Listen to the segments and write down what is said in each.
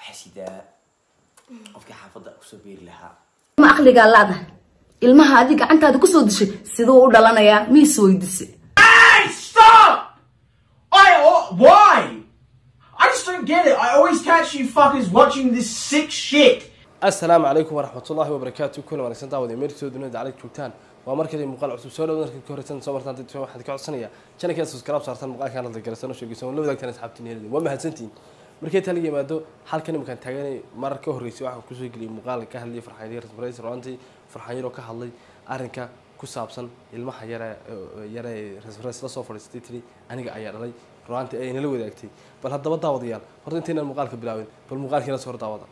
xasidaa qofkii xaafadda kusoo beeri lahaa ma aqligaa laadahay ilmaha adi gacantaada kusoo dishay siduu u dhalanayaa miis weydise Hey, stop! I oh, why? I just don't get it. I always catch you fuckers watching this sick shit. asalaamu calaykum waraxmatullaahi wabarakaatu kuna wanaagsan daawada meertoo dunida dacalad joogtaan waa mar kale muuqaal cusub soo dhawo markii ka horeysan soo martaan dadka waxaan ka codsanaya channelkeeda subscribe saartan muuqaalkan hadda garasano sheegaysan la wadaagtaan asxaabtiin heelada waa mahadsantihiin markay tala yimaado halkan iminkaan taaganay marar ka horreysay waxaan kusoo geliyay muuqaal ka hadlayay farxaan yar rasmareys runtii farxaan yaroo ka hadlay arrinka ku saabsan ilmaha yare yare rasmareys la soo fadhiistay tiri aniga ayaa dhalay runtii ay nala wadaagtay bal haddaba daawadayaal horta intaynaan muuqaalka bilaabin bal muuqaalkiina soo hor daawada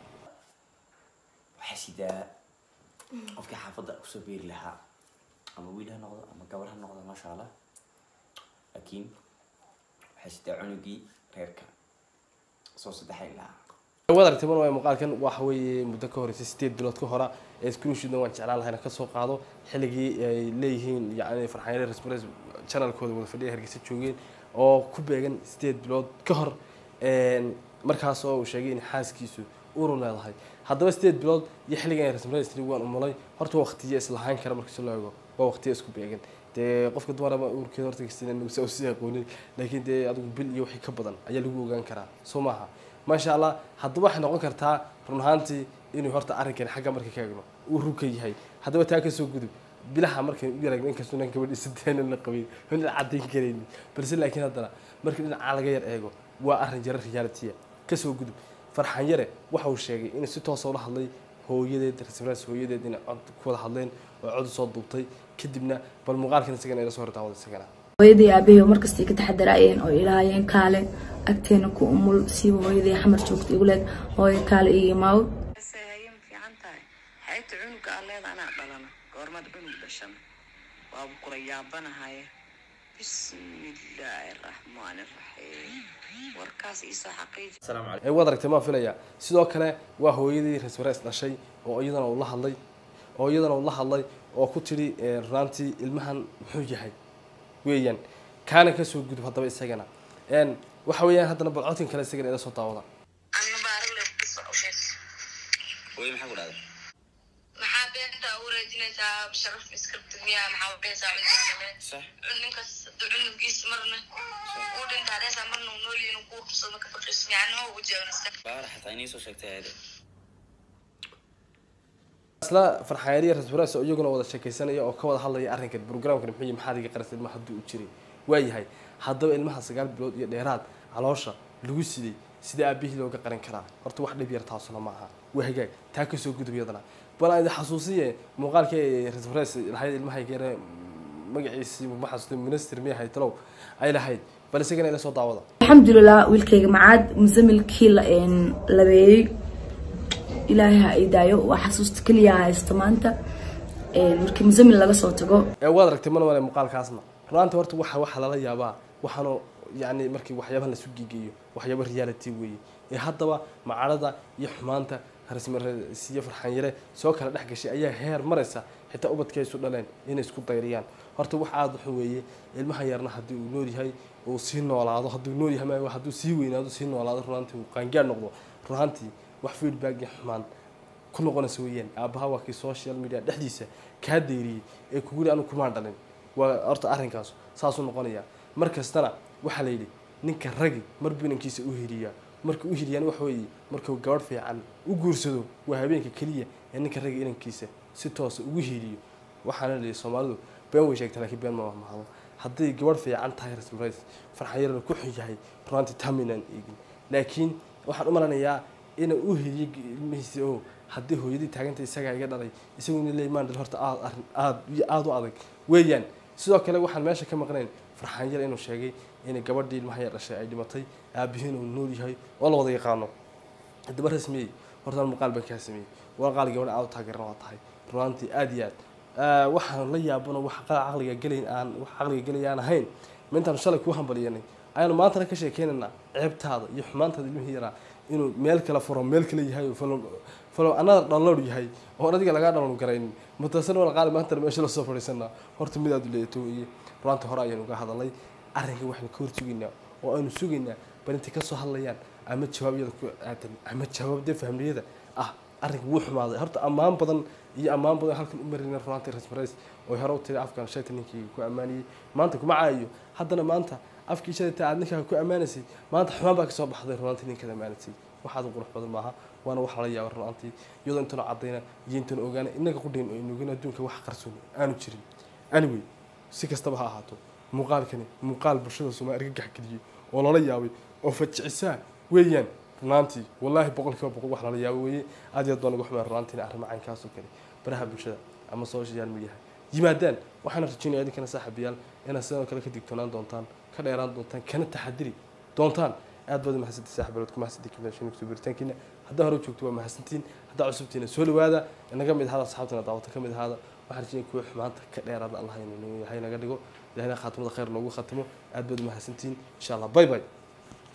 xasidaa qofkii xaafadda kusoo beeri lahaa ama wiil ha noqdo ama gabar ha noqdo maasha allah laakiin xasidaa cunugii reerka soo saddexay lahaa waad aragtay mar waay muuqaalkan waxa weeye muddo ka horeysay sideed bilood ka hora ee screenshootna waan jeclaan lahayna ka soo qaado xilligii ay leeyihiin yacni farxanyare respress channelkooda wada fadhiya hargeysa joogeen oo ku beegan sideed bilood ka hor markaas oo uu sheegay in xaaskiisu uru leedahay haddaba sideed bilood iyo xilligan respress waan umulay horta waqtiya islahaan kara markii loo eego waa waqtiya isku beegan dee qofka dumaraba uurkeeda horta kastinsa usii aqoonin laakiin dee adigu bil iyo wixii ka badan ayaa lagu ogaan karaa soo maaha maasha allah haddaba waxay noqon kartaa run ahaantii inuu horta arrinkan xagga marka ka eegno uu ruka yahay haddaba taa kasoo gudub bilaha markay u yaragno inkastoo nan gabadhiisa deenan la qabin la caddayn karaynin balse laakiin haddana marka dhinaca laga yar eego waa arrin jara reality kasoo gudub farxan yare waxa uu sheegay inuu si toosa ula hadlay hooyadeed rasmiraas hooyadeed inay cod ku wada hadleen oo cod soo duubtay kadibna bal muuqaalkan isagana ila soo hortaawada isagana hooyadii aabahey oo markastay ka taxadaraayeen oo ilaahayeen kaale agteena ku umul siiba hooyadii xamar joogta igu leed hooyo kaale iyo imaaw haye ma fiican tahay xaybta cunuga aa leeda anaa dhalana goormad cunug dhashan waaba kula yaabanahaye bismillaahi raxmaani raxiim warkaas iisoo xaqiiji ee waad aragtay maan filaya sidoo kale waa hooyadii rasmarees dhashay oo iyadana uu la hadlay oo iyadana uu la hadlay oo ku tidhi runaantii ilmahan muxuu yahay weeyaan kaana kasoo gudub haddaba isagana waxa weeyaan haddana bal codkan kale isagana ila soo daawada hooyo maxaa ku dhahday maxaa beenta u raajinaysaa sharaf iskribti miyaa maxaa udhehaysaa cunugaaale sax ninkaas hadduu cunugiis marna uu dhintaa dhehaysaa marna uu nool yahin kuu qursado ka faqiis micnaha ugu jeegnasta baara xataa inii soo sheegtay aade isla farxaanyariya rasmarees oo iyaguna wada sheekaysanaya oo ka wada hadlaya arrinkan programkan muxuu yahay maxaad iga qarasay ilmaha hadduu u jiray waayahay haddaba ilmaha sagaal bilood iyo dheeraad caloosha lagu siday sida aabihii looga qarin karaa horta wax dhib yar taasuna ma aha waa hagaag taa kasoo gudub iyadana bal aan idin xasuusiye muuqaalkii rasmarees lahayd ilmahayga yare magaciisii ma xasuusta minister miya ahayd talow ay lahayd bal isagana ila soo daawada alxamdulilah wiilkayga macaad musamilkii la labeeyey ilaahay ha i daayo waa xasuusta keliya haysta maanta markii musamil laga soo tago ee waad aragtay mana male muuqaalkaasna runaantii horta waxa waxa lala yaabaa waxaanu yacni markii waxyaabaha lasu gigeeyo waxyaaba reality weeye ee haddaba macarada iyo xumaanta rasmarsiyo farxanyare soo kala dhex gashay ayaa heer maraysa xitaa ubadkii ay isu dhaleen inay isku dayriyaan horta wax aada wuxuu weeye ilmaha yarna haddii uu nool yahay uu sii noolaado hadduu nool yahay ma hadduu sii weynaado sii noolaado runaantii uu qaangaar noqdo runaantii wax feedback iyo xumaan ku noqonaysa weeyaan aabaha waa kii social media dhexdiisa kaa deyriyey ee kuguli anu kumaan dhalin waa horta arrinkaas saasuu noqonaya mar kastana waxaa la yidhi ninka ragi marbu inankiisa u hiriyaa marka u hiriyaan waxa weeye markuu gabadh fiican u guursado waa habeenka keliya ee ninka ragi inankiisa si toosa ugu hiriyo waxaana la yidhi soomaalidu been way sheegta laakiin been ma mahdo hadday gabadh fiican tahay rasmarays farxanyarana ku xun yahay runaantii taminaan eegin laakiin waxaan u malanayaa inuu u hiriyo ilmihiisa oo haddii hooyadii taaganta isagaa iga dhalay isaguna leey maandhal horta aad arrin aad iyo aada u adag weeyaan sidoo kale waxaan meesha ka maqnayn farxaan yar inuu sheegay inay gabadhii ilmaha yar dhashay ay dhimatay aabihiin uu nool yahay oo la wada yaqaano haddaba rasmiyey hortaan muuqaal baan kaa sameeyey warqaal gabadha aad u taageeran waa tahay runaantii aada iyo aad waxaan la yaabano wax caqliga gelayn aan wax caqliga gelay aan ahayn ma intaanu shalay kuu hambaliyanay ayaanu maantana ka sheekeynaynaa ceebtaada iyo xumaantaada ilmihii yaraa inuu meel kale furo meel kale yahay falo anada download yahay oo adiga lagaa download garaynin mutasan wala qaali maanta meesha la soo fadhiisanaa horta mid aad u leeyato weeye runaanta hore ayaan uga hadalay arrinka waxaynu ka horsugaynaa oo aynu sugaynaa bal intay kasoo hadlayaan ama jawaab iyada ku aadan ama jawaab dee fahmiyada ah arrinka wuu xumaaday horta ammaan badan iyo ammaan badan halkan u marina runaantii rasmareys oo hore u tiri afkan shayta ninkii ku ammaaniyey maanta kuma caayo haddana maanta afkii shayta aad ninkaa ku ammaanaysay maanta xumaan baa kasoo baxday runaantii ninkaad ammaanaysay waxaad u qurux badan maaha waana wax lala yaaba runaantii iyadoo intana cadayna iyo intana ogaana inaga qudhayn oo inogin adduunka wax qarsoon aanu jirin anyway si kastaba ha ahaato muuqaalkani muuqaal bulshada soomaali argagax geliyey oo lala yaabay oo fajicisaa weeyaan runaantii wallaahi boqolkiiba boqol wax lala yaabo weeye aad iyo aad baan uga xumaa runaantiina arrimo caynkaasoo kale baraha bulshada ama social mediaha yimaadaan waxaana rajaynaya idinkana saaxiibayaal inaad sidoo kale ka digtoonaan doontaan ka dheeraan doontaan kana taxadiri doontaan aad baad mahadsantii saaxiibayaal ku mahadsantii kibnashin kusoo biritaankiina haddaa hore u joogto waa mahadsantiin haddaa cusubtiina soo dhawaada inaga mid ahaada asxaabtana daawata ka mid ahaada waxaan rajaynaya kuwa xumaanta ka dheeraada allah inuu yahay naga dhigo ilahina khaatimada khayr noogu khatimo aad baad mahadsantiin insha allah bye bye